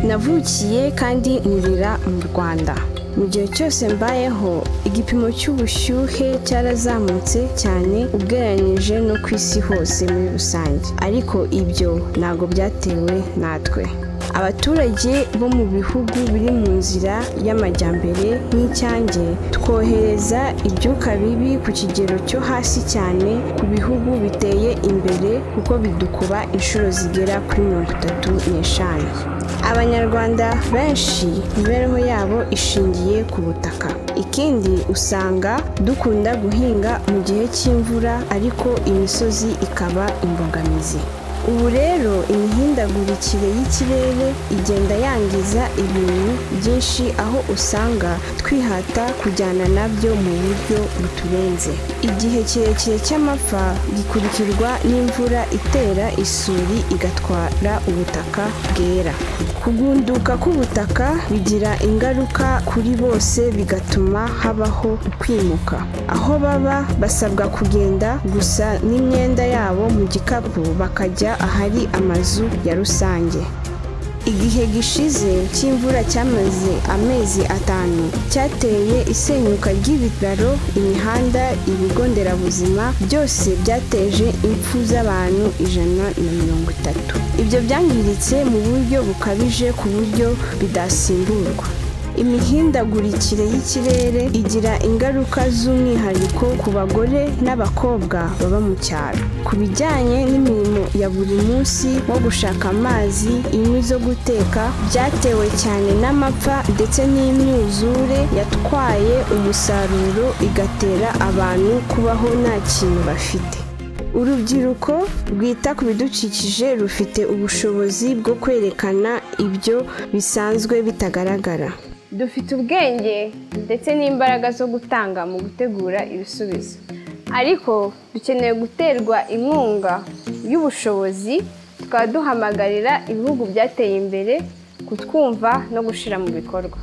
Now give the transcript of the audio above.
navukiye kandi nkurira mu rwanda mu gihe cyose mbayeho igipimo cy'ubushyuhe cyarazamutse cyane ugereranyije no ku isi hose muri rusange ariko ibyo ntabwo byatewe natwe abaturage bo mu bihugu biri mu nzira y'amajyambere nk'icyange twohereza ibyuka bibi ku kigero cyo hasi cyane ku bihugu biteye imbere kuko bidukuba inshuro zigera kuri mirongo itatu n'eshanu abanyarwanda benshi imibereho yabo ishingiye ku butaka ikindi usanga dukunda guhinga mu gihe cy'imvura ariko imisozi ikaba imbogamizi ubu rero imihindagurikire y'ikirere igenda yangiza ibintu byinshi aho usanga twihata kujyana nabyo mu buryo buturenze igihe kirekire cy'amapfa gikurikirwa n'imvura itera isuri igatwara ubutaka bwera kugunduka k'ubutaka bigira ingaruka kuri bose bigatuma habaho kwimuka aho baba basabwa kugenda gusa n'imyenda yabo mu gikapu bakajya ahari amazu ya rusange igihe gishize cy'imvura cyamaze amezi atanu cyateye isenyuka ry'ibitaro imihanda ibigo nderabuzima byose byateje impfu z'abantu ijana na mirongo itatu ibyo byangiritse mu buryo bukabije ku buryo bidasimburwa imihindagurikire y'ikirere igira ingaruka z'umwihariko ku bagore n'abakobwa baba mu cyaro ku bijyanye n'imirimo ya buri munsi nko gushaka amazi inkwi zo guteka byatewe cyane n'amapfa ndetse n'imyuzure yatwaye umusaruro igatera abantu kubaho nta kintu bafite urubyiruko rwita ku bidukikije rufite ubushobozi bwo kwerekana ibyo bisanzwe bitagaragara dufite ubwenge ndetse n'imbaraga zo gutanga mu gutegura ibisubizo ariko dukeneye guterwa inkunga y'ubushobozi tukaba duhamagarira ibihugu byateye imbere kutwumva no gushyira mu bikorwa